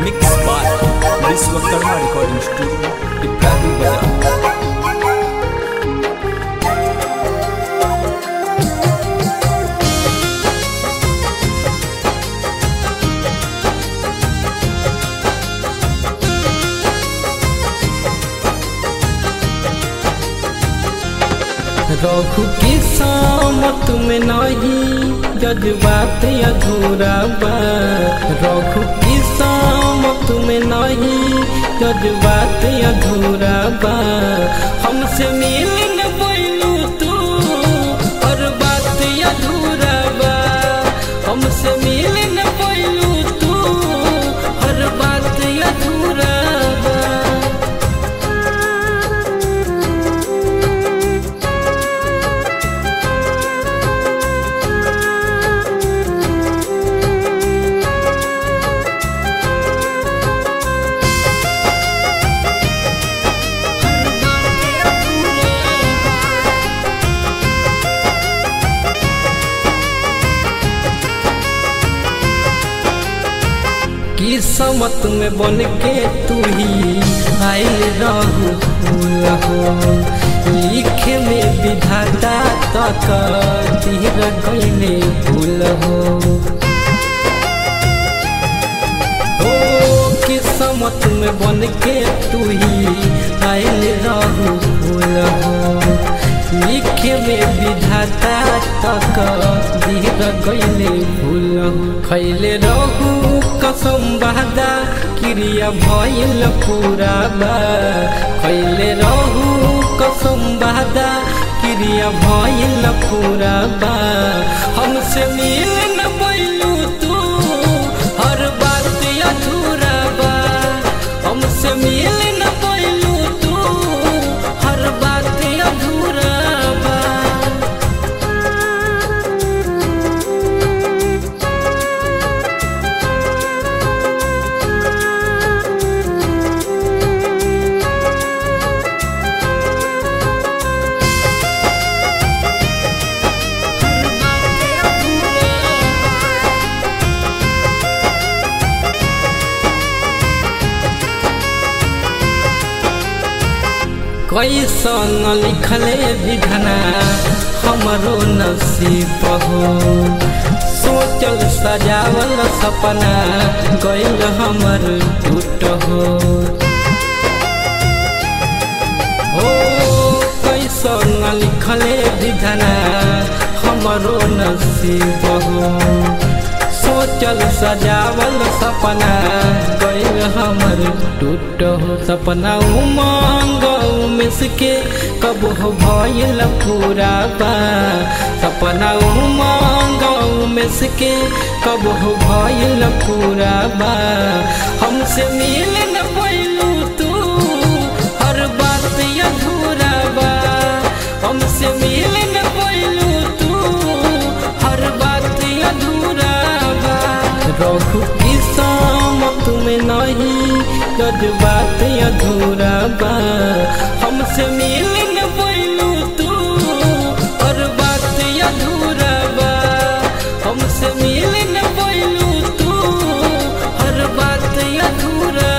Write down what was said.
mix by Vishwakarma recording studio Ibrahim Bazar रहु की सामत में नहीं जज्बात अधूरा बा रहु की सामत में नहीं जज्बात अधूरा बा हमसे मिल न पैलू तू और बात अधूरा बा हमसे मिल न पैलू तू हर बात अधूरा बा किस्मत में बन के तू ही आयल रहू फूल हो लिखे में विधाता तक तीर गईले फूल हो ओ किस्मत में बन के तू ही आयल रहू फूल हो लिखे में विधाता तक धीर गईले फूल हो खैले रहू कसम बहदा क्रिया भइल पूरा बा खैले रहू कसम बहदा क्रिया भइल पूरा बा हमसे मिल न पैलू तू हर बात अधूरा बा हमसे मिल न पैलू तू हर बात अधूरा बा कैसन लिखले विधना हमरो नसीब हो सोचल सजावल सपना गइल हमर टूट हो ओ कैसन लिखले विधना हमरो नसीब हो सोचल सजावल सपना गइल हमर टूट हो सपना उमंग उमेश के कब हो भइल पूरा बा सपना उमंग उमेश के कब हो भइल पूरा बा हमसे मिल न पैलू तू हर बात अधूरा बा हमसे मिल न पैलू तू हर बात अधूरा बा रहु की सामत में नहीं जज्बात अधूरा बा हमसे मिल न पैलू तू और बात अधूरा बा हमसे मिल न पैलू तू हर बात अधूरा